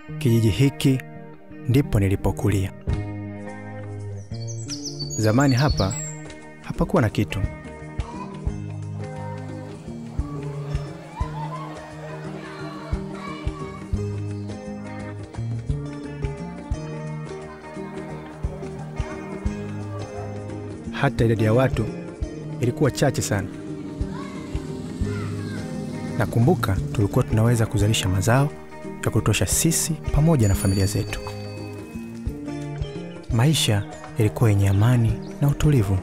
Kijiji hiki ndipo nilipokulia. Zamani hapa hapakuwa na kitu. Hata idadi ya watu ilikuwa chache sana. Nakumbuka tulikuwa tunaweza kuzalisha mazao ya kutosha sisi pamoja na familia zetu. Maisha yalikuwa yenye amani na utulivu.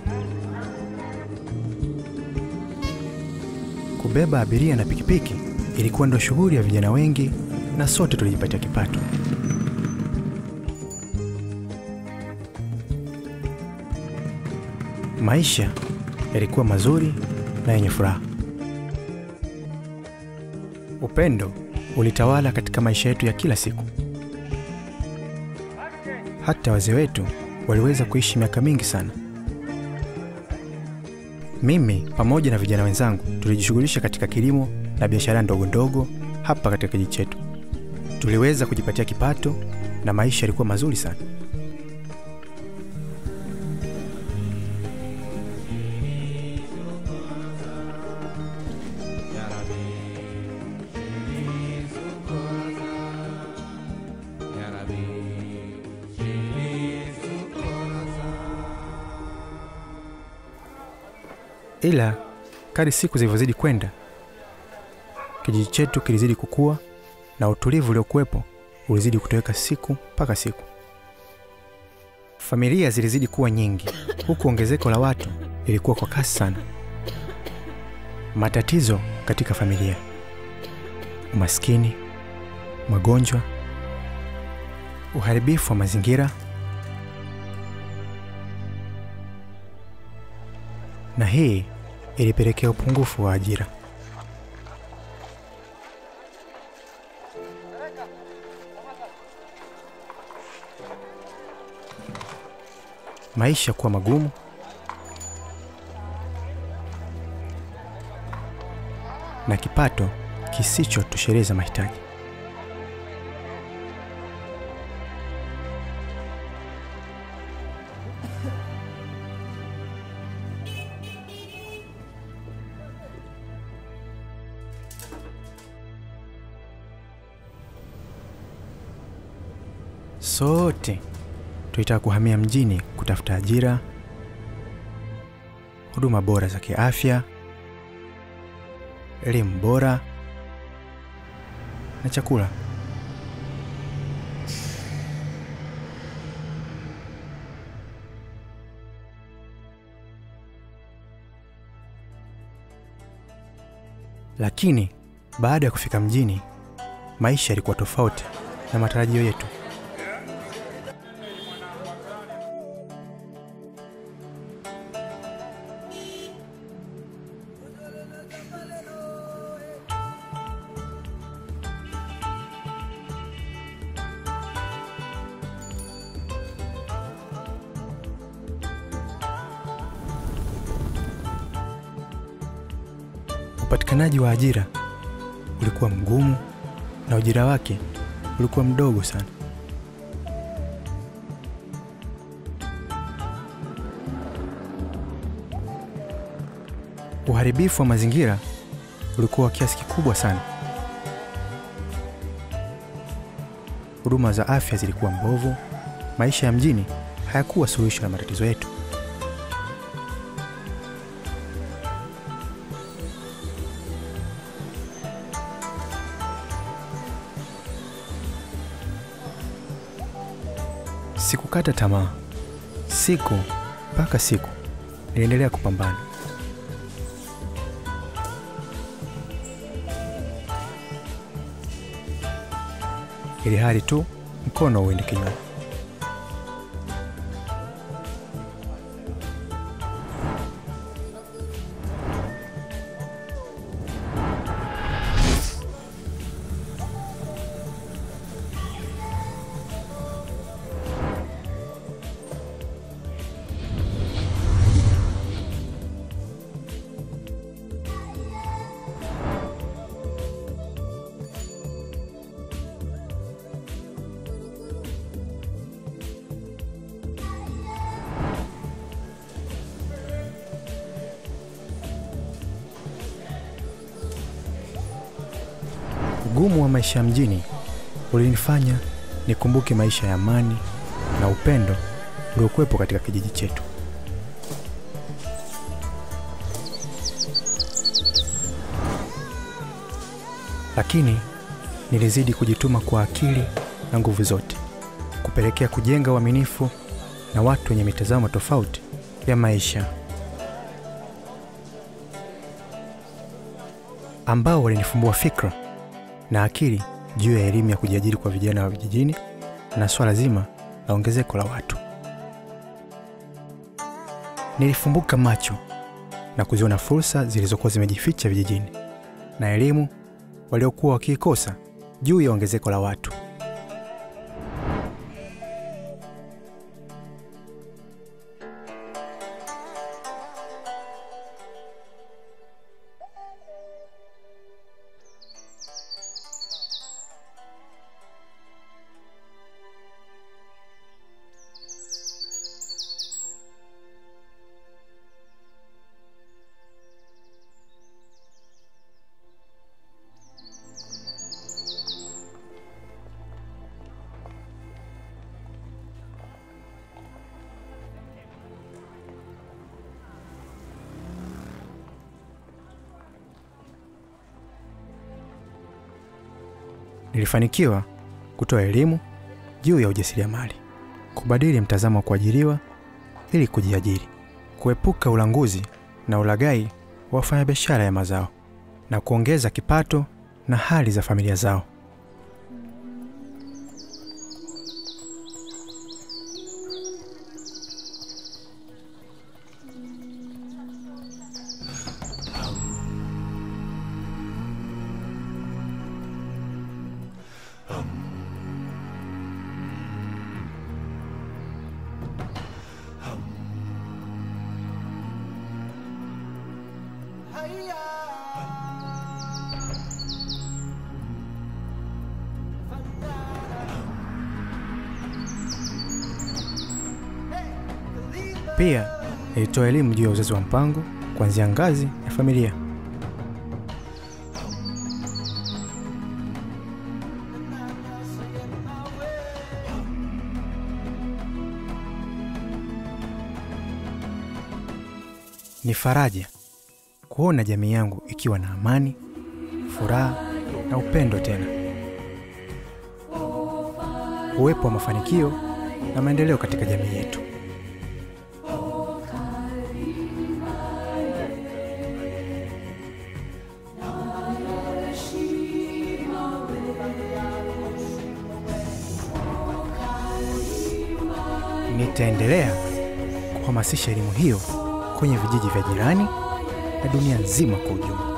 Kubeba abiria na pikipiki ilikuwa ndo shughuli ya vijana wengi, na sote tulijipatia kipato. Maisha yalikuwa mazuri na yenye furaha. Upendo ulitawala katika maisha yetu ya kila siku. Hata wazee wetu waliweza kuishi miaka mingi sana. Mimi pamoja na vijana wenzangu tulijishughulisha katika kilimo na biashara ndogo ndogo hapa katika kijiji chetu. Tuliweza kujipatia kipato na maisha yalikuwa mazuri sana. Ila kadri siku zilivyozidi kwenda, kijiji chetu kilizidi kukua na utulivu uliokuwepo ulizidi kutoweka siku mpaka siku. Familia zilizidi kuwa nyingi, huku ongezeko la watu lilikuwa kwa kasi sana. Matatizo katika familia, umaskini, magonjwa, uharibifu wa mazingira na hii ilipelekea upungufu wa ajira. Maisha kuwa magumu, na kipato kisichotosheleza mahitaji. Sote tulitaka kuhamia mjini kutafuta ajira, huduma bora za kiafya, elimu bora na chakula. Lakini baada ya kufika mjini, maisha yalikuwa tofauti na matarajio yetu. Upatikanaji wa ajira ulikuwa mgumu na ujira wake ulikuwa mdogo sana. Uharibifu wa mazingira ulikuwa wa kiasi kikubwa sana. Huduma za afya zilikuwa mbovu. Maisha ya mjini hayakuwa suluhisho la matatizo yetu. Sikukata tamaa. Siku mpaka siku niliendelea kupambana. ili hali tu mkono uende kinywani. Ugumu wa maisha ya mjini ulinifanya nikumbuke maisha ya amani na upendo uliokuwepo katika kijiji chetu. Lakini nilizidi kujituma kwa akili na nguvu zote, kupelekea kujenga uaminifu na watu wenye mitazamo tofauti ya maisha ambao walinifumbua fikra na akili juu ya elimu ya kujiajiri kwa vijana wa vijijini na swala zima la ongezeko la watu. Nilifumbuka macho na kuziona fursa zilizokuwa zimejificha vijijini na elimu waliokuwa wakiikosa juu ya ongezeko la watu. Nilifanikiwa kutoa elimu juu ya ujasiriamali, kubadili mtazamo wa kuajiriwa ili kujiajiri, kuepuka ulanguzi na ulaghai wa wafanyabiashara ya mazao na kuongeza kipato na hali za familia zao. Pia nilitoa elimu juu ya uzazi wa mpango kuanzia ngazi ya familia. Ni faraja kuona jamii yangu ikiwa na amani, furaha na upendo tena. Uwepo wa mafanikio na maendeleo katika jamii yetu. Nitaendelea kuhamasisha elimu hiyo kwenye vijiji vya jirani na dunia nzima kwa ujumla.